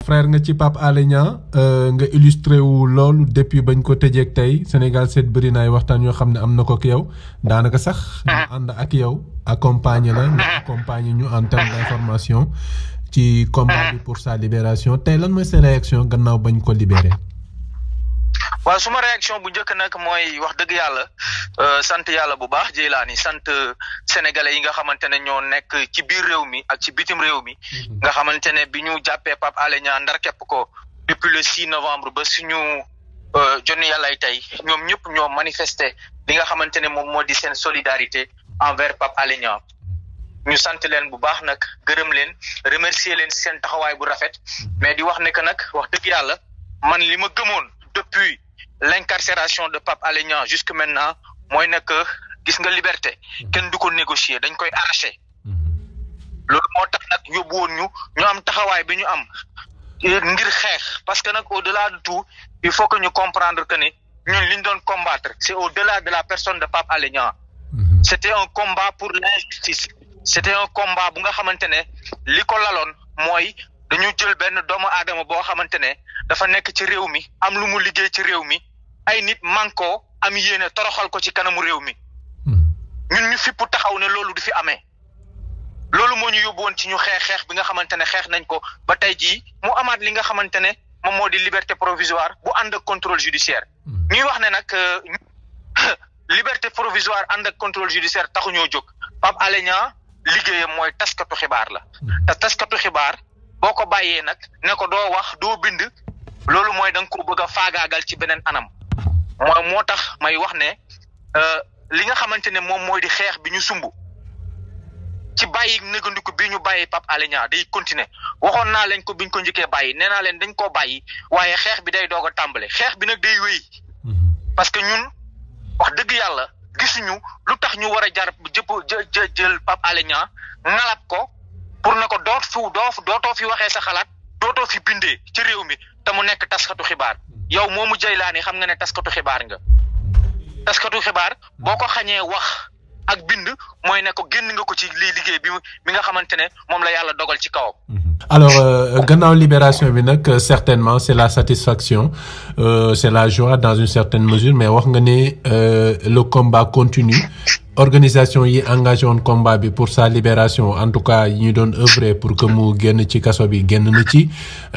frère nga ci Pape Alé Niang nga illustré wu loolu depuis bañ ko tëjeeg tey Sénégal seet bëri na ay waxtaan yoo xam ne am na ko ak yow daanaka sax. ñu ànd ak yow accompagner la nga accompagner ñu en terme d'information ci combat bi pour sa libération tey lan mooy sa réaction gannaaw bañ ko libéré. waaw suma réaction bu njëkk nag mooy wax dëgg yàlla sant yàlla bu baax Jeylaani sant sénégalais yi nga xamante ne ñoo nekk ci biir réew mi ak ci bitim réew mi nga xamante ne bi ñu jàppee Pape Alé Niang ndar képp ko depuis le 6 novembre ba suñu jonni yàllay tey ñoom ñëpp ñoo manifester li nga xamante ne moom moo di seen solidarité envers Pape Alé Niang ñu sant leen bu baax nag gërëm leen remercier leen seen taxawaay bu rafet mais di wax ne que nag wax dëgg yàlla man li ma gëmoon depuis l'incarcération de Pape Alé Niang jusque maintenant mooy nekk gis nga liberté kenn du ko négocier dañ koy arracher loolu moo tax nag yóbbu woon ñu ñu am taxawaay bi ñu am ngir xeex parce que nag au-delà de tout il faut que ñu comprendre que ne ñun li ñu doon combattre c'est au-delà de la personne de Pape Alé Niang c'était un combat pour l'injustice c'était un combat bu nga xamante ne li ko laloon mooy dañu jël benn doomu aadama boo xamante ne dafa nekk ci réew mi am lu mu liggéey ci réew mi ay nit manko am yéene toroxal ko ci kanamu réew mi ñun ñu fipp taxaw ne loolu du fi amee loolu moo ñu yóbbu woon ci ñu xeex xeex bi nga xamante ne xeex nañ ko ba tey jii mu amaat li nga xamante ne moom moo di liberté provisoire bu ànd ak contrôle judiciaire ñuy wax ne nag liberté provisoire ànd ak contrôle judiciaire taxuñoo jóg Pape Alé Niang liggéeyam mooy taskatu xibaar la te taskatu xibaar boo ko bàyyee nag ne ko doo wax doo bind loolu mooy da nga ko bëgg a faagaagal ci beneen anam mooy moo tax may wax ne li nga xamante ne moom mooy di xeex bi ñu sumb ci bàyyi négandiku bi ñu bàyyi Pape Alé Niang day continuer waxoon naa leen ko biñ ko njëkkee bàyyi nee naa leen dañ koo bàyyi waaye xeex bi day doog a tàmbale xeex bi nag day wéy parce que ñun wax dëgg yàlla gisuñu lu tax ñu war a jar jëpp jë jël Pape Alé Niang ngalab ko pour ne ko doot fu doo dootoo fi waxee sa xalaat dootoo fi bindee ci réew mi te mu nekk taskatu xibaar yow moomu Jeylaani xam nga ne taskatu xibaar nga taskatu xibaar boo ko xañee wax ak bind mooy ne ko génn nga ko ci lii liggéey bi mi nga xamante ne moom la yàlla dogal ci kawam. alors gannaaw libération bi nag certainement c'est la satisfaction euh, c'est la joie dans une certaine mesure mais wax nga ne le combat continue organisation yi engagé woon combat bi pour sa libération en tout cas yi ñu doon œuvrer pour que mu génn ci kaso bi génn na ci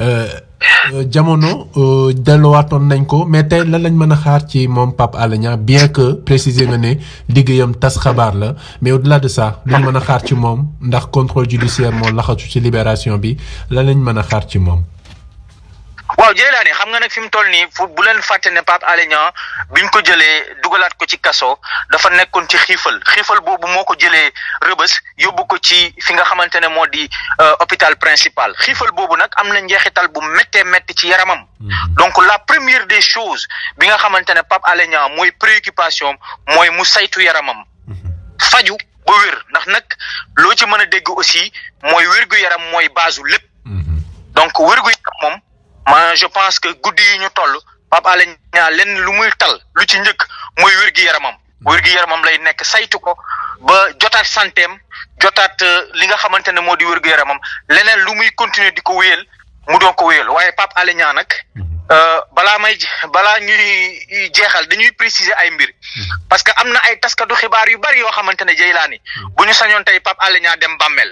jamono delluwaatoon nañ ko mais tey lan lañ mën a xaar ci moom Pape Alé Niang bien que préciser nga ne liggéeyam tas xabaar la mais au-delà de ça luñ mën a xaar ci moom ndax contrôle judiciaire moo laxatu ci libération bi lan lañ mën a xaar ci moom. waaw Jeylaani xam nga nag fi mu toll nii fu bu leen fàtte ne Pape Alé Niang biñ ko jëlee dugalaat ko ci kaso dafa nekkoon ci xiifal xiifal boobu moo ko jëlee rëbës yóbbu ko ci fi nga xamante ne moo di hôpital principal xiifal boobu nag am na njeexital bu méttee métti ci yaramam. donc la première des choses bi nga xamante ne Pape Alé Niang mooy préoccupation mooy mu saytu yaramam. faju ba wér ndax nag loo ci mën a dégg aussi mooy wérgu yaram mooy baasu lépp. donc wérgu yaram moom. ma je pense que guddi yi ñu toll Pape Alé Niang lenn lu muy tal lu ci njëkk mooy wér-gi yaramam wér-gi yaramam lay nekk saytu ko ba jotaat santeem jotaat li nga xamante ne moo di wér-gu yaramam leneen lu muy continuer di ko wéyal mu doon ko wéyal waaye Pape Alé Niang nag balaa may balaa ñuy jeexal dañuy préciser ay mbir parce que am na ay taskatu xibaar yu bari yoo xamante ne Jeylaani bu ñu sañoon tey Pape Alé Niang dem bàmmeel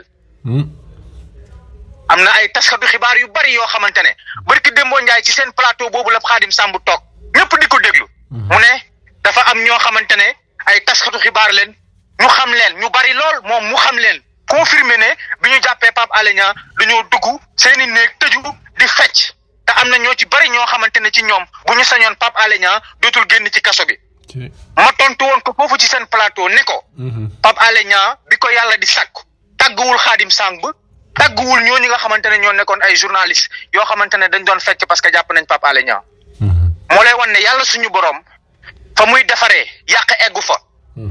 am na ay taskatu xibaar yu bari yoo xamante ne barki Dembo Ndiaye ci seen plateau boobu la Xaadim Samb toog ñëpp di ko déglu. mu ne dafa am ñoo xamante ne ay taskatu xibaar leen ñu xam leen ñu bari lool moom mu xam leen confirmer ne bi ñu jàppee Pape Alé Niang dañoo dugg seen i néeg tëju di fecc te am na ñoo ci bari ñoo xamante ne ci ñoom bu ñu sañoon Pape Alé Niang dootul génn ci kaso bi. ma tontu woon ko foofu ci seen plateau ne ko. Pape Alé Niang bi ko yàlla di sàkk tàgguwul Xaadim Samb. tàgguwul ñooñu nga xamante ne ñoo nekkoon ay journalistes yoo xamante ne dañ doon fecc parce que jàpp nañ Pape Alé Niang moo lay wan ne yàlla suñu borom fa muy defaree yàq eggu fa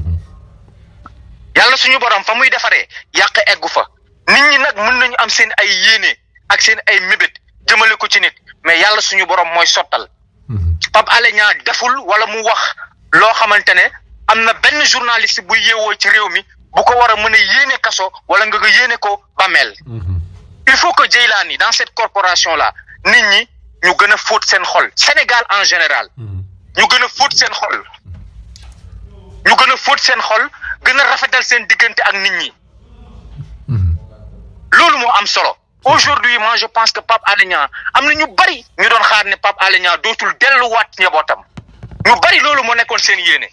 yàlla suñu borom fa muy defaree yàq eggu fa nit ñi nag mën nañu am seen ay yéene ak seen ay mébét jëmale ko ci nit mais yàlla suñu borom mooy sottal Pape Alé Niang deful wala mu wax loo xamante ne am na benn journaliste buy yeewoo ci réew mi bu ko war a mën a yéene kaso wala nga ko yéene ko bàmmeel il faut que Jeylaani dans cette corporation là nit ñi ñu gën a fóot seen xol Sénégal en général ñu gën a fóot seen xol ñu gën a fóot seen xol gën a rafetal seen diggante ak nit ñi loolu moo am solo aujourd'hui moi je pense que Pape Alé Niang am na ñu bari ñu doon xaar ne Pape Alé Niang dootul delluwaat njabootam ñu bari loolu moo nekkoon seen yéene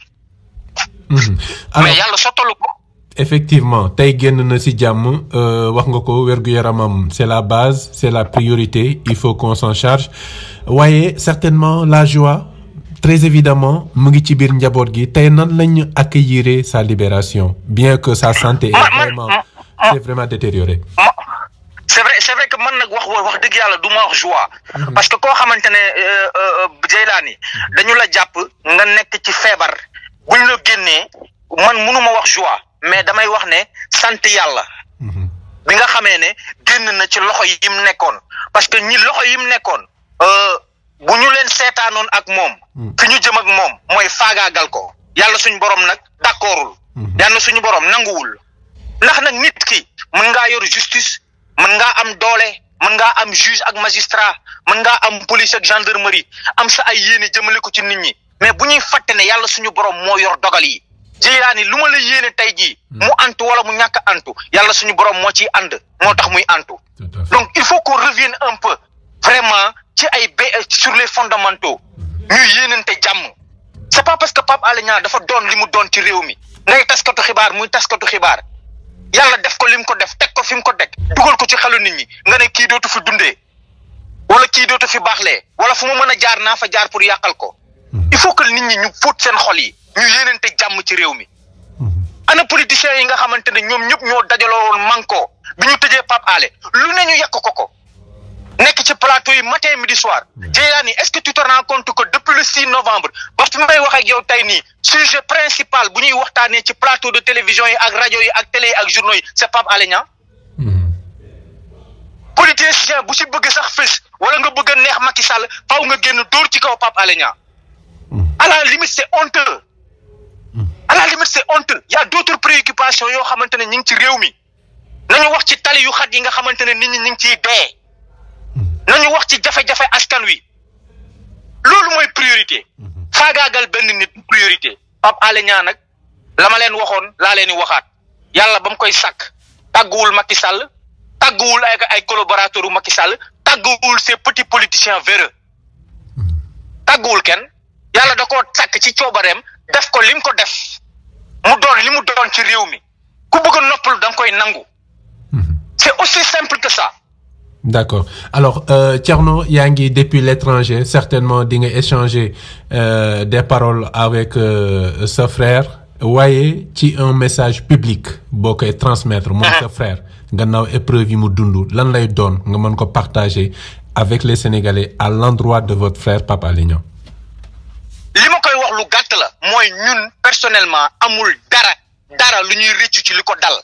mais yàlla sottalu ko effectivement tey génn na ci jàmm wax nga ko wér-gu-yaramam c'est la base c'est la priorité il faut qu'on s'en charge waaye certainement la joie très évidemment mu ngi ci biir njaboot gi tey nan lañu accueillir sa libération bien que sa santé est vraiment c'est vraiment détérioré c'est vrai c'est vrai que man nag wax wax dëgg yàlla du ma wax joie parce que koo xamante ne Jeylaani dañu la jàpp nga nekk ci feebar buñ la génnee man mënuma wax joie mais damay wax ne sant yàlla bi nga xamee ne génn na ci loxo yi mu nekkoon parce que ñi loxo yi mu nekkoon bu ñu leen seetaanoon ak moom fi ñu jëm ak moom mooy faagaagal ko yàlla suñu borom nag d'accordul yàlla suñu borom nanguwul ndax nag nit ki mën ngaa yor justice mën ngaa am doole mën ngaa am juge ak magistrat mën ngaa am police ak gendarmerie am sa ay yéene jëmale ko ci nit ñi mais bu ñuy fàtte ne yàlla suñu borom moo yor dogal yi Jeylaani lu ma la yéene tey jii mu antu wala mu ñàkk antu yàlla suñu borom moo ciy ànd moo tax muy antu donc il faut qu'on revienne un peu vraiment ci ay ba sur les fondamentaux ñuy yéenante jàmm c'est pas parce que Pape Alé Niang dafa doon li mu doon ci réew mi ngay taskatu xibaar muy taskatu xibaar yàlla def ko lim ko def teg ko fi mu ko teg dugal ko ci xelu nit ñi nga ne kii dootu fi dundee wala kii dootu fi baaxlee wala fu mu mën a jaar naa fa jaar pour yàqal ko il faut que nit ñi ñu fóot seen xol yi ñu yéenante jàmm ci réew mi ana politiciens yi nga xamante ne ñoom ñëpp ñoo dajaloo woon manko bi ñu tëjee Pape Alé lu ne ñu yàq ko ko nekk ci plateau yi matin midi soir Jeylaani est-ce que tu te rends compte que depuis le 6 novembre ba fi may wax ak yow tey nii sujet principal bu ñuy waxtaanee ci plateau de télévision yi ak rajo yi ak télé yi ak journaux yi c'est Pape Alé Niang politicien bu si bëgg sax fës wala nga bëgg a neex Macky Sall faaw nga génn dóor ci kaw Pape Alé Niang à la limite c'est honteux à la limite c'est honteux y a d'autres préoccupations yoo xamante ne ñu ngi ci réew mi nañu wax ci tali yu xat yi nga xamante ne nit ñi ñu ngi ciy dee nañu wax ci jafe-jafe askan wi loolu mooy priorité faagaagal benn nit priorité Pape Alé Niang nag la ma leen waxoon laa leen di waxaat yàlla ba mu koy sàkk tàgguwul Macky Sall tàgguwul ay ay collaborateurs u Macky Sall tàgguwul ces petits politiciens véreux tàgguwul kenn yàlla da koo sàkk ci coobareem def ko lim ko def mu doon li mu doon ci réew mi ku bëgg a noppalu da nga koy nangu c'est aussi simple que ça D'accord alors euh, Thierno yaa ngi depuis l'étranger certainement di nga échanger euh, des paroles avec euh, sa frère waaye ci un message public boo koy transmettre moom sa frère gannaaw épreuve yi mu dund lan lay doon nga mën ko partager avec les Sénégalais à l'endroit de votre frère Pape Alé Niang li ma koy wax lu gàtt la mooy ñun personnellement amul dara dara lu ñuy rëccu ci li ko dal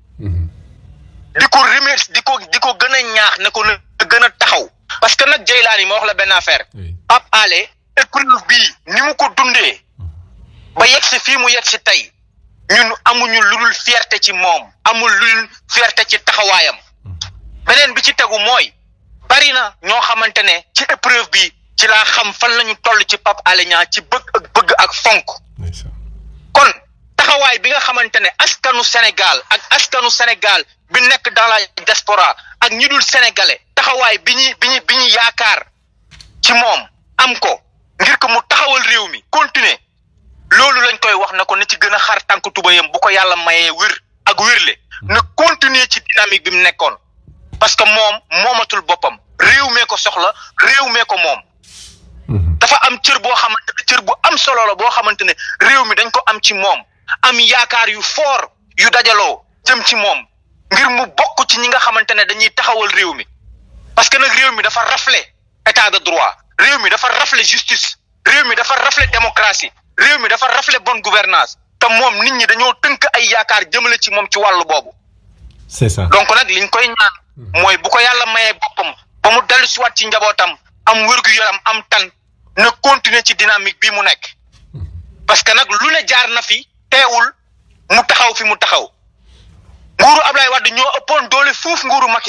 di ko remercier di ko di ko gën a ñaax ne ko na gën a taxaw parce que nag Jeylaani ma wax la benn affaire Pape Alé épreuve bii ni mu ko dundee ba yegg si fii mu yegg si tey ñun amuñu lu dul fierté ci moom amul lu dul fierté ci taxawaayam beneen bi ci tegu mooy bari na ñoo xamante ne ci épreuve bi ci laa xam fan lañu toll ci Pape Alé Niang ci bëgg ak bëgg ak fonk kon taxawaay bi nga xamante ne askanu Sénégal ak askanu Sénégal bi nekk dans la diaspora ak ñi dul sénégalais taxawaay bi ñuy bi ñu bi ñu yaakaar ci moom am ko ngir ko mu taxawal réew mi continuer loolu lañ koy wax na ko na ci gën a xar tànk tubayam bu ko yàlla mayee wér ak wérle na continuer ci dynamique bi mu nekkoon parce que moom moomatul boppam réew mee ko soxla réew mee ko moom dafa am cër boo xamante ne cër bu am solo la boo xamante ne réew mi dañ ko am ci moom am yaakaar yu fort yu dajaloo jëm ci moom ngir mu bokk ci ñi nga xamante ne dañuy taxawal réew mi parce que nag réew mi dafa rafle état de droit réew mi dafa rafle justice réew mi dafa rafle démocratie réew mi dafa rafle bonne gouvernance te moom nit ñi dañoo tënk ay yaakaar jëmale ci moom ci wàllu boobu. c'est ça donc nag liñ koy ñaan. mooy bu ko yàlla mayee boppam ba mu dellu si waat ci njabootam am wér-gu-yaram am tan na continuer ci dynamique bii mu nekk parce que nag lu ne jaar na fi teewul mu taxaw fi mu taxaw nguuru Ablaye Wade ñoo ëppoon doole fuuf nguuru Macky Sall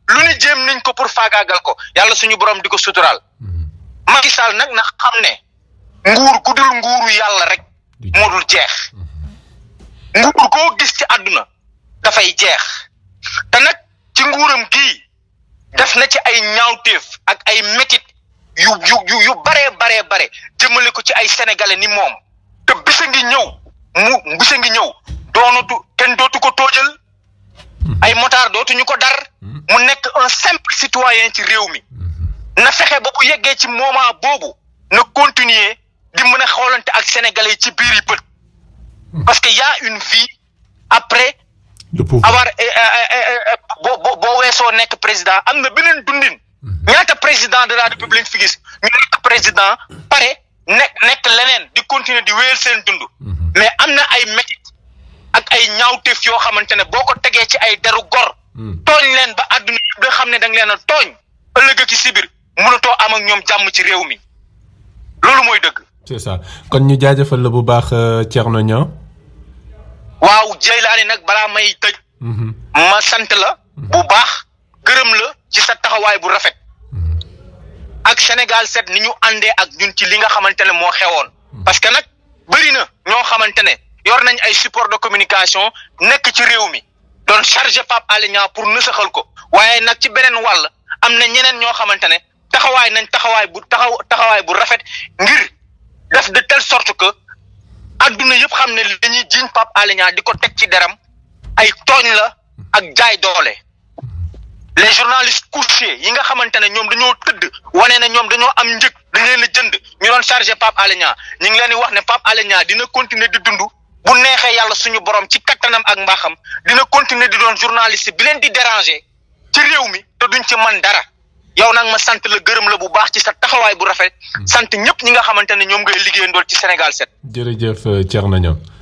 lu ni jéem nañ ko pour faagaagal ko yàlla suñu borom di ko suturaal Macky Sall nag na xam ne nguur gu dul nguuru yàlla rek moo dul jeex nguur koo gis ci àdduna dafay jeex te nag ci nguuram gii def na ci ay ñaawteef ak ay métit yu yu yu yu baree baree bare jëmale ko ci ay sénégalais ni moom te bisa ngi ñëw mu bisa ngi ñëw doonatu kenn dootu ko toojal ay motard dootuñu ko dar mu nekk un simple citoyen ci réew mi na fexe ba bu yeggee ci moment boobu na continuer di mën a xoolante ak sénégalais yi ci biir yi bët parce que y a une vie après avoir boo boo boo weesoo nekk président am na beneen dundin ñaata président de la république fi gis ñu nekk président pare nekk nekk leneen di continuer di wéyal seen dund mais am na ay métit ak ay ñaawteef yoo xamante ne boo ko tegee ci ay deru gor tooñ leen ba àdduna nga xam ne da nga leen a tooñ ëllëg ci sibir mënatoo am ak ñoom jàmm ci réew mi loolu mooy dëgg c'est ça kon ñu jaajëfal la bu baax Thierno Niang waaw Jeylaani nag balaa may tëj ma sant la bu baax gërëm la ci sa taxawaay bu rafet ak Sénégal set ni ñu àndee ak ñun ci li nga xamante ne moo xewoon parce que nag bëri na ñoo xamante ne yor nañ ay support de communication nekk ci réew mi doon chargé Pape Alé Niang pour nësaxal ko waaye nag ci beneen wàll am na ñeneen ñoo xamante ne taxawaay nañ taxawaay bu taxaw taxawaay bu rafet ngir def de telle sorte que adduna yëpp xam ne li ñuy jiiñ Pape Alé Niang di ko teg ci deram ay tooñ la ak jaay doole les journalistes couchés yi nga xamante ne ñoom dañoo tëdd wane ne ñoom dañoo am njëg dañ leen a jënd ñu doon chargé Pape Alé Niang ñu ngi leen di wax ne Pape Alé Niang dina continuer di dund bu neexee yàlla suñu borom ci kattanam ak mbaaxam dina continuer di doon journaliste bi leen di déranger ci réew mi te duñ ci man dara yow nag ma sant la gërëm la bu baax ci sa taxawaay bu rafet sant ñëpp ñi nga xamante ne ñoom ngay liggéeyandool ci Sénégal set jërëjëf Thierno Niang